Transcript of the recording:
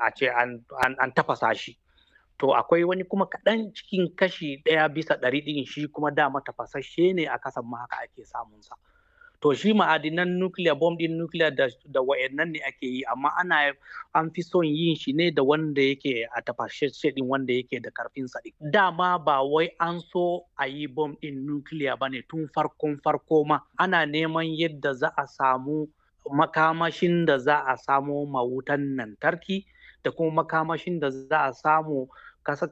a ce an tafasa shi to akwai wani kuma kaɗan cikin kashi ɗaya bisa ɗari ɗin shi kuma dama tafasasshe ne a kasan ma haka ake samunsa to shi ma'adinan nuclear bomb din nuclear da, da wayannan ne ake yi amma ana an fi son yin shi ne da wanda yake a tafashashe din wanda yake da karfin sa dama ba wai an so a yi bomb din nuclear ba ne tun farkon farko ma ana neman yadda za a samu makamashin da za a samo mawutan lantarki da kuma makamashin da za a samu kasar